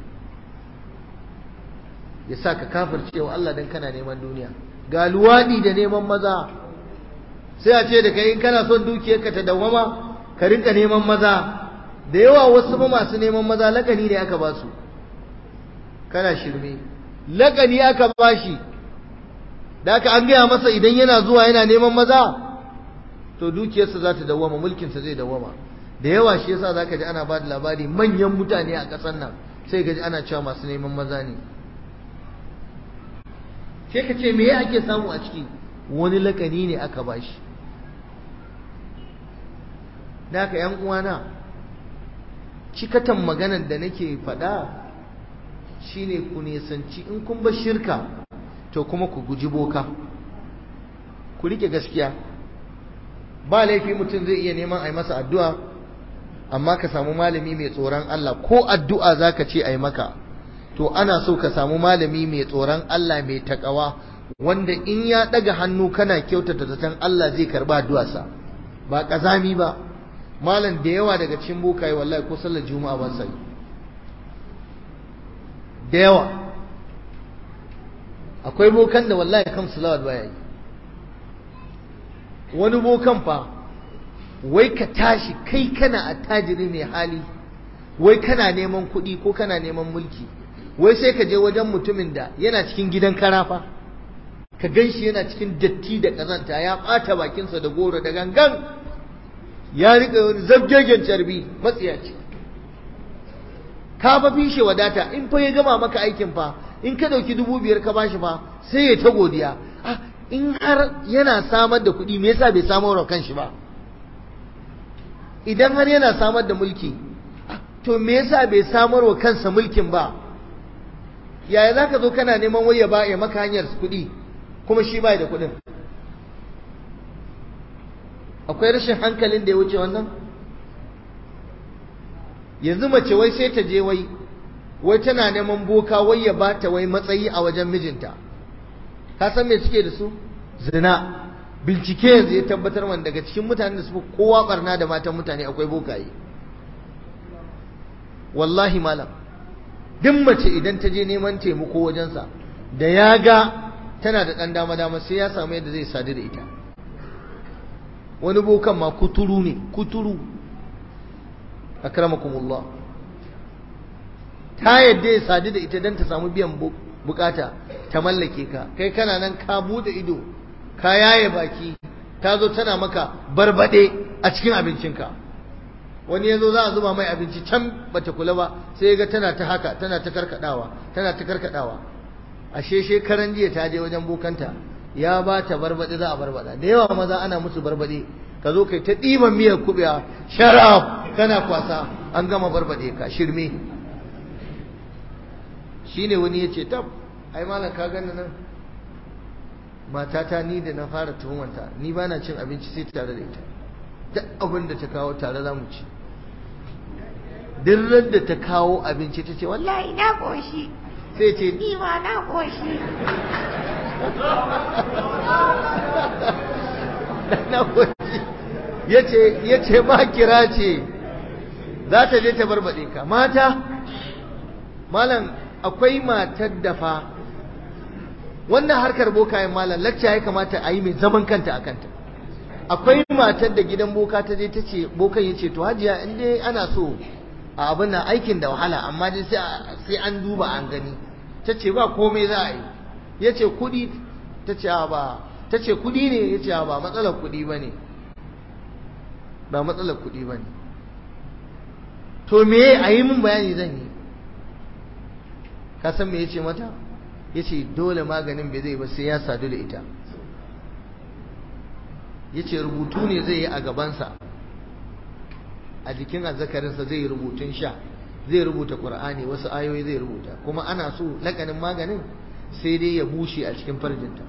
ya sa ka kafircewa Allah don kana neman duniya ga luwaɗi da neman maza sai a ce da kai in kana son dukiyarka ta dawwama ka rinka neman maza da yawa wasu ba masu neman maza lakani ne aka ba su kana shirme lakani aka ba shi da aka an gaya masa idan yana zuwa yana neman maza to dukiyarsa za ta dawwama mulkinsa zai dawwama da yawa shi yasa zaka ji ana ba da labari manyan mutane a ƙasar nan sai ga ji ana cewa masu neman maza ne sai ka ce me ake samu a ciki wani lakani ne aka bashi da haka yan uwana cikatan maganar da nake faɗa shine ku nisanci in kun bar shirka to kuma ku guji boka ku rike gaskiya ba laifi mutum zai iya neman a yi masa addu'a amma ka samu malami mai tsoron Allah ko addu'a zaka ce a yi maka to ana so ka samu malami mai tsoron Allah mai takawa wanda in ya daga hannu kana kyautata zaton Allah zai karba addu'arsa ba kazami ba malam da yawa daga cikin bokaye wallahi ko sallar juma'a ba sai da yawa akwai bokan da wallahi kan salawat baya yi wani bokan fa wai ka tashi kai kana attajiri mai hali wai kana neman kuɗi ko kana neman mulki wai sai ka je wajen mutumin da yana cikin gidan karafa ka gan shi yana cikin datti da ƙazanta ya ɓata bakinsa da goro da gangan ya riƙa wani zabgegen carbi matsiyaci ka fa fishe wadata in fa ya gama maka aikin fa in ka ɗauki dubu biyar ka bashi fa sai ya ta godiya ah in har yana samar da kuɗi me yasa bai samar wa kanshi ba idan har yana samar da mulki to me yasa bai samar wa kansa mulkin ba yaya za ka zo kana neman waya ba ya maka hanyar kuɗi kuma shi ba da kuɗin akwai rashin hankalin da ya wuce wannan yanzu mace wai sai ta je wai wai tana neman boka wai ya ba ta wai matsayi a wajen mijinta ka san me suke da su zina bincike yanzu ya tabbatar man daga cikin mutanen da su kowa barna da matan mutane akwai bokaye wallahi malam duk mace idan ta je neman taimako wajensa da ya ga tana da ɗan dama dama sai ya samu yadda zai sadu da ita wani bokan ma kuturu ne kuturu akramakumullah ta yadda ya sadu da ita don ta samu biyan bukata ta mallake ka kai kana nan ka bude ido ka yaye baki ta zo tana maka barbade a cikin abincinka wani ya zo za a zuba mai abinci can bata kula ba sai ya ga tana ta haka tana ta karkadawa tana ta karkadawa ashe shekaran jiya ta je wajen bokanta ya ba ta barbade za a barbada da yawa maza ana musu barbade ka zo kai ta ɗiban miyar kuɓewa sharaf kana kwasa an gama barbade ka shirme shine wani ya ce tab ai malam ka gani nan matata ni da na fara tuhumanta ni ba na cin abinci sai tare da ita duk abin da ta kawo tare za mu ci duk da ta kawo abinci ta ce wallahi na koshi sai ce ni ma na koshi na koshi ya ce ma kira ce za ta je ta barbaɗe ka mata malam akwai matar da fa wannan harkar bokayen malam lacca ya kamata a yi mai zaman kanta a kanta akwai matar da gidan boka ta je ta ce bokan ya ce to hajiya in dai ana so a abin nan aikin da wahala amma dai sai an duba an gani ta ce ba komai za a yi ya ce kuɗi ta ce ba ta ce kuɗi ne ya ce ba matsalar kuɗi ba ne ba matsalar kuɗi ba ne to me a yi min bayani zan yi ka san me ya ce mata ya ce dole maganin bai zai ba sai ya sadu da ita ya ce rubutu ne zai yi a gabansa a jikin azzakarinsa zai yi rubutun sha zai rubuta ƙur'ani wasu ayoyi zai rubuta kuma ana so lakanin maganin sai dai ya bushe a cikin farjinta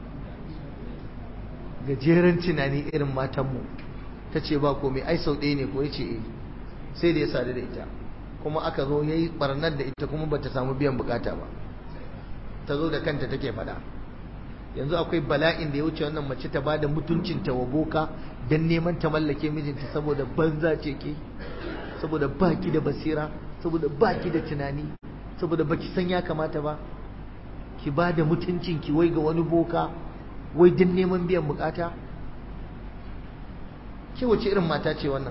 gajeren tunani irin matanmu ta ce ba komai ai sau ɗaya ne ko ya ce eh sai da ya sadu da ita kuma aka zo ya yi ɓarnar da ita kuma ba ta samu biyan bukata ba ta zo da kanta take faɗa yanzu akwai bala'in da ya wuce wannan mace ta bada mutuncinta wa boka don neman ta mallake mijinta saboda banza ce ke saboda baki da basira saboda baki da tunani saboda baki san ya kamata ba ki bada mutuncin ki wai ga wani boka wai don neman biyan bukata ke wace irin mata ce wannan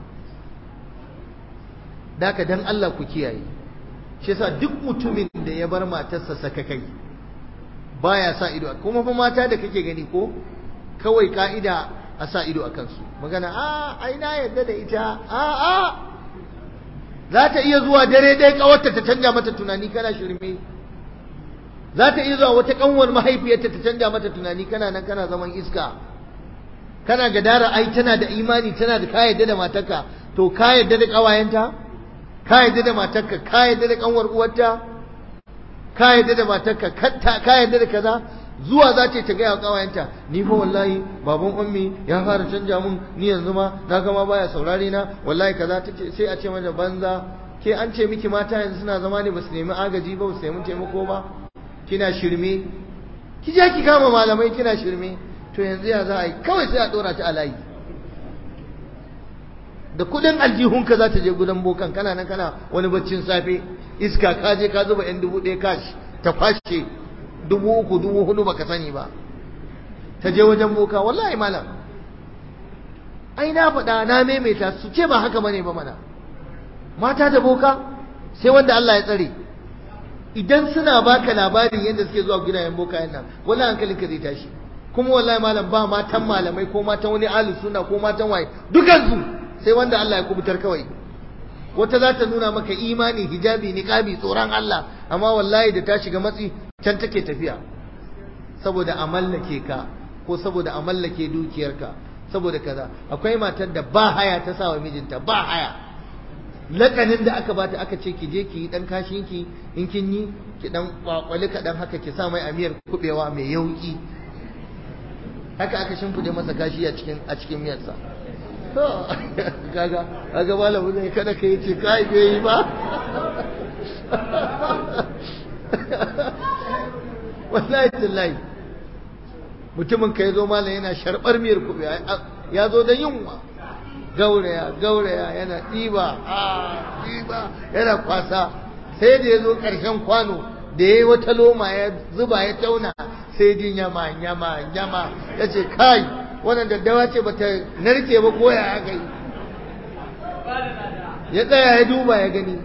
daka dan Allah ku kiyaye shi yasa duk mutumin da ya bar matarsa sakakai baya sa ido kuma fa mata da kake gani ko kawai ka'ida a sa ido a kansu magana a ai na yadda da ita a a za ta iya zuwa dare dai kawarta ta canja mata tunani kana shirme za ta iya zuwa wata kanwar mahaifiyarta ta canja mata tunani kana nan kana zaman iska kana gadara ai tana da imani tana da ka yadda da matarka to ka yadda da kawayenta ka yadda da matarka ka yadda da kanwar uwarta ka yadda da matarka ka yadda da kaza zuwa za ta gaya wa kawayenta ni fa wallahi baban ummi ya fara canja mun ni yanzu ma na gama baya saurare na wallahi kaza tace sai a ce mata banza ke an ce miki mata yanzu suna zama ne basu nemi agaji ba basu nemi taimako ba kina shirme ki je ki kama malamai kina shirme to yanzu ya za a yi kawai sai a dora ta a layi da kudin aljihunka za ta je gudan bokan kana nan kana wani baccin safe iska ka je ka zuba yan dubu ɗaya kashi ta fashe dubu uku dubu hudu baka sani ba ta je wajen boka wallahi malam ai na faɗa na maimaita su ce ba haka bane ba mana mata da boka sai wanda Allah ya tsare idan suna baka labarin yadda suke zuwa gidayen boka nan wallahi hankalinka zai tashi kuma wallahi malam ba matan malamai ko matan wani alu suna ko matan waye dukansu sai wanda Allah ya kubutar kawai wata za ta nuna maka imani hijabi niqabi tsoron Allah amma wallahi da ta shiga matsi can take tafiya saboda a mallake ka ko saboda a mallake dukiyarka saboda kaza akwai matar da ba haya ta sa wa mijinta ba haya lakanin da aka bata aka ce ki je ki yi dan kashin ki in kin yi ki dan kwakwali kadan haka ki sa mai amiyar kubewa mai yauki haka aka shimfide masa kashi a cikin a cikin miyarsa to kaga kaga malamu zai kada ka yi ce kai bai yi ba wallahi tallahi mutumin ka zo malam yana sharbar miyar kube ya zo da yunwa gauraya gauraya yana ɗiba a ɗiba yana kwasa sai da ya zo ƙarshen kwano da ya yi wata loma ya zuba ya tauna sai jin yama yama yama ya ce kai wannan daddawa ce bata narke ba ko ya aka yi ya tsaya ya duba ya gani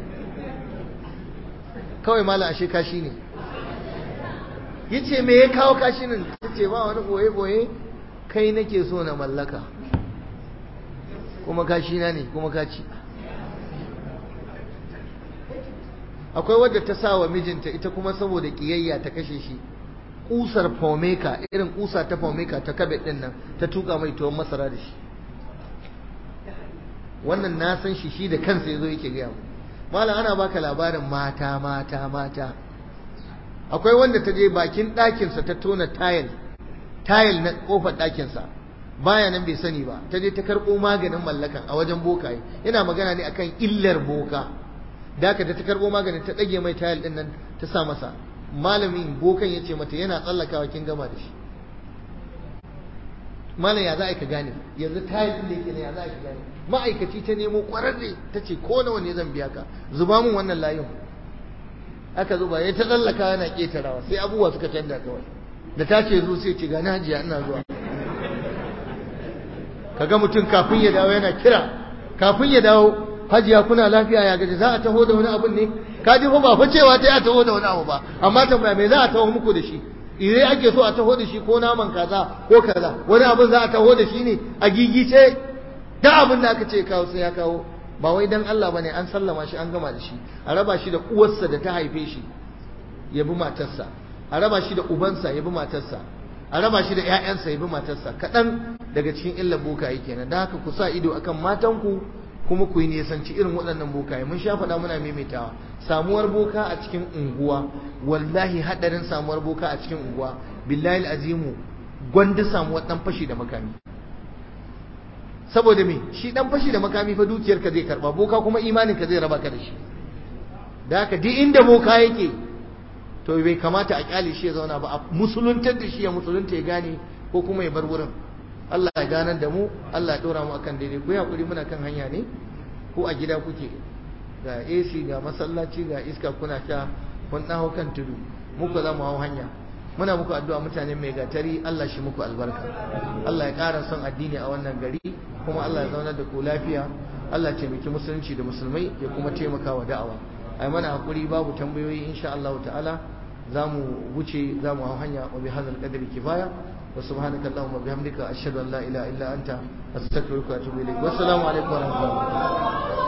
kawai mala ashe kashi ne ya ce me ya kawo kashi nan ya ce ba wani boye-boye kai nake so na mallaka kuma kashi na ne kuma kaci akwai wadda ta sa wa mijinta ita kuma saboda kiyayya ta kashe shi kusar faumeka irin kusa ta faumeka ta kabe din nan ta tuka mai tuwon masara da shi wannan na san shi shi da kansa yazo yake gaya mu malam ana baka labarin mata mata mata akwai wanda ta je bakin ɗakinsa ta tona tayil tayil na kofar ɗakinsa baya nan bai sani ba ta je ta karɓo maganin mallakan a wajen bokaye yana magana ne akan illar boka da aka ta karɓo maganin ta ɗage mai tayil ɗin nan ta sa masa malamin bokan ya ce mata yana tsallakawa kin gama da shi malam ya za a ka gane yanzu tayil ɗin da yake ne ya za a ka gane ma'aikaci ta nemo ƙwararre ta ce ko nawa ne zan biya ka zuba mun wannan layin aka zuba ya ta tsallaka yana ƙetarawa sai abubuwa suka canza kawai da ta ce zo sai ce gani hajiya ina zuwa kaga mutum kafin ya dawo yana kira kafin ya dawo hajiya kuna lafiya ya gaji za a taho da wani abun ne ka ji fa ba fa cewa ta ya taho da wani abu ba amma tambaya me za a taho muku da shi ire ake so a taho da shi ko naman kaza ko kaza wani abun za a taho da shi ne a gigice da abin da aka ce kawo sai ya kawo ba wai dan Allah bane an sallama shi an gama da shi a raba shi da uwarsa da ta haife shi ya bi matarsa a raba shi da ubansa ya bi matarsa a raba shi da ƴaƴansa ya bi matarsa kaɗan daga cikin illar bokaye kenan da haka ku sa ido akan matanku kuma ku yi nisanci irin waɗannan bokaye mun sha faɗa muna maimaitawa samuwar boka a cikin unguwa wallahi haɗarin samuwar boka a cikin unguwa billahi azimu gwanda samuwar ɗan fashi da makami saboda me shi ɗan fashi da makami fa dukiyarka zai karɓa boka kuma imaninka zai raba ka da shi da haka duk inda boka yake to bai kamata a kyale shi ya zauna ba a musuluntar da shi ya musulunta ya gane ko kuma ya bar wurin Allah ya ganar da mu Allah ya dora mu akan daidai ku hakuri muna kan hanya ne ko a gida kuke ga AC ga masallaci ga iska kuna sha kun dawo kan tudu muku za mu hau hanya muna muku addu'a mutane mai gatari Allah shi muku albarka Allah ya ƙara son addini a wannan gari kuma Allah ya zaunar da ku lafiya Allah ya taimaki musulunci da musulmai ya kuma taimaka wa da'awa ai mana hakuri babu tambayoyi insha Allah ta'ala zamu wuce zamu hau hanya wa bihadzal qadri kifaya wa subhanaka allahumma bihamdika ashhadu an la ilaha illa anta astaghfiruka wa atubu ilayk wa assalamu alaikum wa rahmatullahi